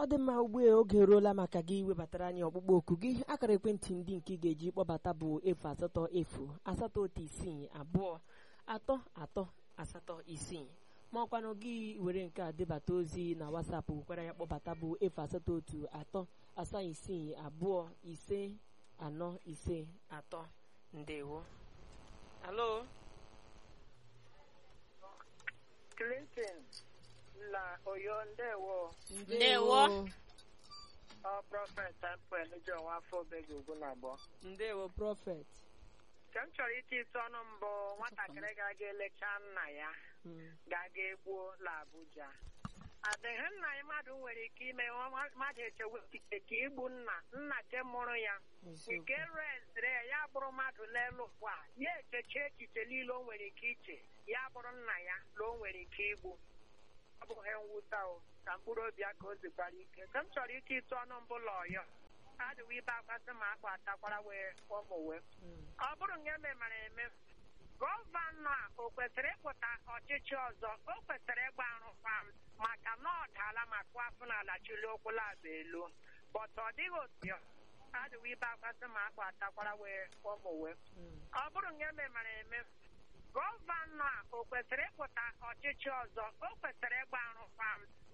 ọ dị mma ugbu a oge eruola maka gị iwebatara anyị ọkpụkpọ oku gị akara ekwentị ndị nke ị ga-eji kpọbata bụ efu asatọ efu asatọ otu isii abụọ atọ atọ asatọ isii ma ọkwanụ gị were nke a debata ozi na wasapụ kwara ya kpọbata bụ efu asatọ otu atọ asaa isii abụọ ise anọ ise atọ ndewo alo Clinton la Oyo ndewo Ndewo. ọ prọfet Samuel John afọ obegi ugwu na abụọ ndewo prọfet nke m chọrọ iti ite ọnụ mbụ nwatakịrị ga-aga elecha nna ya Mm. ga-aga egbuo la Abuja adịghị nna ya mmadụ nwere ike ime nwa- mmadụ echewe echiche ka igbu nna nna nke mụrụ ya Eziokwu. nke reziri ya ya bụrụ mmadụ lelu ụwa ya echeche echiche niile o nwere ike iche ya bụrụ nna ya na o nwere ike igbu ọ bụghị mwụta o ka mkpụrụ obi ya ka o zikwara ike ka m chọrọ ike ịtụ ọnụ mbụ la ọyọ adịwo ibe akwasị ma akpa atakwara wee ụmụ wee Mm. ọ bụrụ nke memara eme gọvanọ a o kwesịrị ịpụta ọchịchị ọzọ o kwesịrị ịgba arụkwaghịm maka na ọ daala ma kụọ afọ n'ala chili ụkwụ laba elu bọta ọ dịghị otu ya adịwo ibe akwasị ma akpa atakwara wee ụmụ wee Mm. ọ bụrụ nke memara eme gọvanọ a o kwesịrị ịpụta ọchịchị ọzọ o kwesịrị ịgba arụkwaghịm